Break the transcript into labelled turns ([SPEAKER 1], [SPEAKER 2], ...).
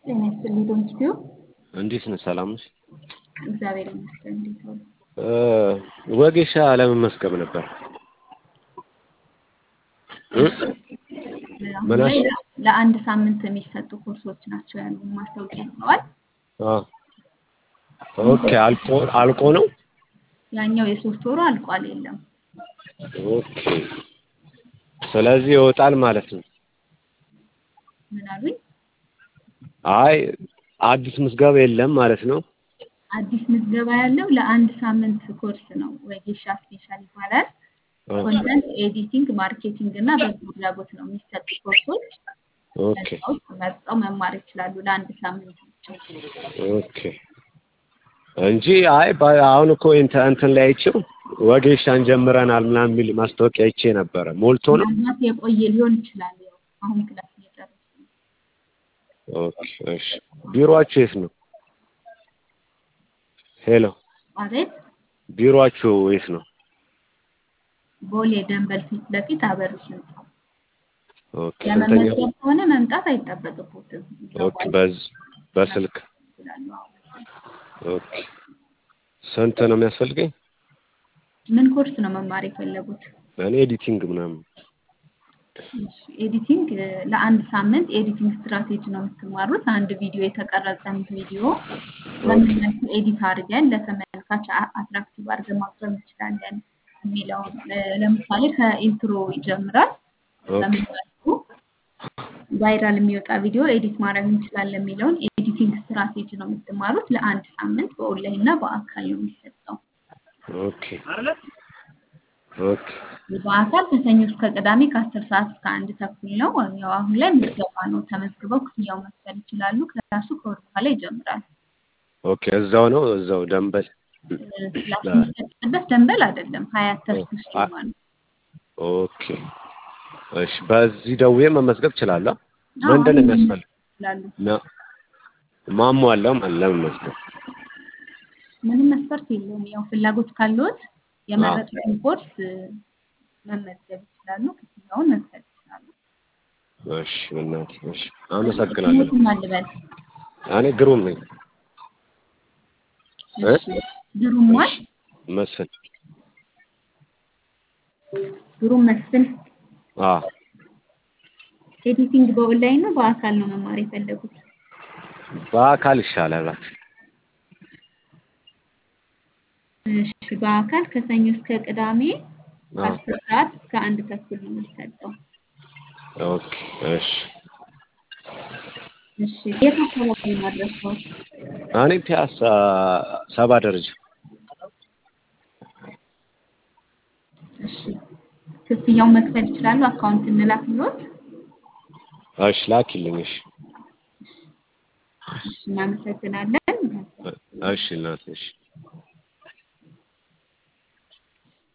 [SPEAKER 1] ጤና ይስጥልኝ ዶንኪቲዩ
[SPEAKER 2] እንዴት ነህ? ሰላም ነሽ?
[SPEAKER 1] እግዚአብሔር ይመስገን። እንዴት ዋሉ?
[SPEAKER 2] ወጌሻ ለመመስገብ ነበር።
[SPEAKER 1] አሁን
[SPEAKER 2] ምን
[SPEAKER 1] ላይ
[SPEAKER 2] አልሽ?
[SPEAKER 1] ለአንድ ሳምንት የሚሰጡ ኮርሶች ናቸው ያሉ ማስታወቂያ ይዘዋል።
[SPEAKER 2] አዎ። ኦኬ አልቆ አልቆ ነው።
[SPEAKER 1] ያኛው የሶስት ወሩ አልቋል። የለም
[SPEAKER 2] ኦኬ ስለዚህ ይወጣል ማለት ነው።
[SPEAKER 1] ምን አሉኝ?
[SPEAKER 2] አይ አዲስ ምዝገባ የለም ማለት ነው።
[SPEAKER 1] አዲስ ምዝገባ ያለው ለአንድ ሳምንት ኮርስ ነው። ወጌሻ ስፔሻል ይባላል። ኮንተንት ኤዲቲንግ፣ ማርኬቲንግ እና በጎ አድራጎት ነው የሚሰጡ ኮርሶች።
[SPEAKER 2] ኦኬ
[SPEAKER 1] ከዛ ውስጥ መርጠው መማር ይችላሉ ለአንድ ሳምንት ብቻ።
[SPEAKER 2] ኦኬ እንጂ አይ ባ- አሁን እኮ እንተ- እንትን ላይ አይቼው ወጌሻን ጀምረናል ምናምን የሚል ማስታወቂያ አይቼ ነበረ። ሞልቶ ነው።
[SPEAKER 1] ምናልባት የቆየ ሊሆን ይችላል። ያው አሁን ክላስ እየጨረሱ ነው።
[SPEAKER 2] ኦኬ እሺ። ቢሮአችሁ የት ነው? ሄሎ
[SPEAKER 1] አቤት
[SPEAKER 2] ቢሮአችሁ የት ነው?
[SPEAKER 1] ቦሌ ደንበል ፊት ለፊት አበሩስ ህንጻ።
[SPEAKER 2] ኦኬ ስንተኛ?
[SPEAKER 1] ለመመዝገብ ከሆነ መምጣት አይጠበቅቦትም።
[SPEAKER 2] ኦኬ በዝ በስልክ
[SPEAKER 1] ይችላሉ። አዎ።
[SPEAKER 2] ኦኬ ስንት ነው የሚያስፈልገኝ?
[SPEAKER 1] ምን ኮርስ ነው መማር የፈለጉት?
[SPEAKER 2] እኔ ኤዲቲንግ ምናምን
[SPEAKER 1] እሺ፣ ኤዲቲንግ እ፣ ለአንድ ሳምንት ኤዲቲንግ ስትራቴጂ ነው የምትማሩት። አንድ ቪዲዮ የተቀረጸን ቪዲዮ በምን መልኩ ኤዲት አድርገን ለተመልካች አ- አትራክቲቭ አድርገን ማቅረብ እንችላለን የሚለውን እ፣ ለምሳሌ ከኢንትሮ ይጀምራል።
[SPEAKER 2] ኦኬ
[SPEAKER 1] በምን መልኩ ቫይራል የሚወጣ ቪዲዮ ኤዲት ማድረግ እንችላለን የሚለውን ኤዲቲንግ ስትራቴጂ ነው የምትማሩት። ለአንድ ሳምንት በኦንላይን እና በአካል ነው የሚሰጠው።
[SPEAKER 2] ኦኬ ኦኬ
[SPEAKER 1] በአካል ከሰኞ እስከ ቅዳሜ ከአስር ሰዓት እስከ አንድ ተኩል ነው። ያው አሁን ላይ ምዝገባ ነው። ተመዝግበው ክፍያው መክፈል ይችላሉ። ክላሱ ከወር በኋላ ይጀምራል።
[SPEAKER 2] ኦኬ እዛው ነው እዛው ደንበል
[SPEAKER 1] እ፣ ክላስ የሚሰጥበት ደንበል አይደለም፣ ሀያት ተስኩ ስቱዲዮ ነው።
[SPEAKER 2] ኦኬ እሺ በዚህ ደውዬ መመዝገብ እችላለሁ
[SPEAKER 1] አዎ፣
[SPEAKER 2] ምንድን ነው
[SPEAKER 1] አሁን
[SPEAKER 2] የሚያስፈልግ
[SPEAKER 1] ይችላሉ።
[SPEAKER 2] ነው ማሟላው ማለት ለመመዝገብ
[SPEAKER 1] ምንም መስፈርት የለውም። ያው ፍላጎት ካለዎት የመረጡትን ኮርስ እ፣ መመዝገብ ይችላሉ። ክፍያውን መክፈል ይችላሉ።
[SPEAKER 2] እሺ በእናትህ እሺ አመሰግናለሁ
[SPEAKER 1] ስሙትን ማን ልበል?
[SPEAKER 2] እኔ ግሩም ነኝ እ?
[SPEAKER 1] እሺ፣ ግሩም ማን?
[SPEAKER 2] መስፍን
[SPEAKER 1] ግሩም መስፍን።
[SPEAKER 2] አ
[SPEAKER 1] ኤዲቲንግ በኦንላይን ነው በአካል ነው መማር የፈለጉት?
[SPEAKER 2] በአካል ይሻላል እባክህ
[SPEAKER 1] እሺ በአካል ከሰኞ እስከ ቅዳሜ
[SPEAKER 2] አ
[SPEAKER 1] ከአስር ሰዓት እስከ አንድ ተኩል ነው የሚሰጠው።
[SPEAKER 2] ኦኬ እሺ
[SPEAKER 1] እሺ የት አካባቢ ነው ማድረሰው?
[SPEAKER 2] እኔ ፒያሳ ሰባ ደረጃ
[SPEAKER 1] እሺ ክፍያውን መክፈል ይችላሉ። አካውንት እንላክልዎት?
[SPEAKER 2] እሺ ላኪልኝ እሺ
[SPEAKER 1] እሺ እናመሰግናለን።
[SPEAKER 2] እሺ እናቴ እሺ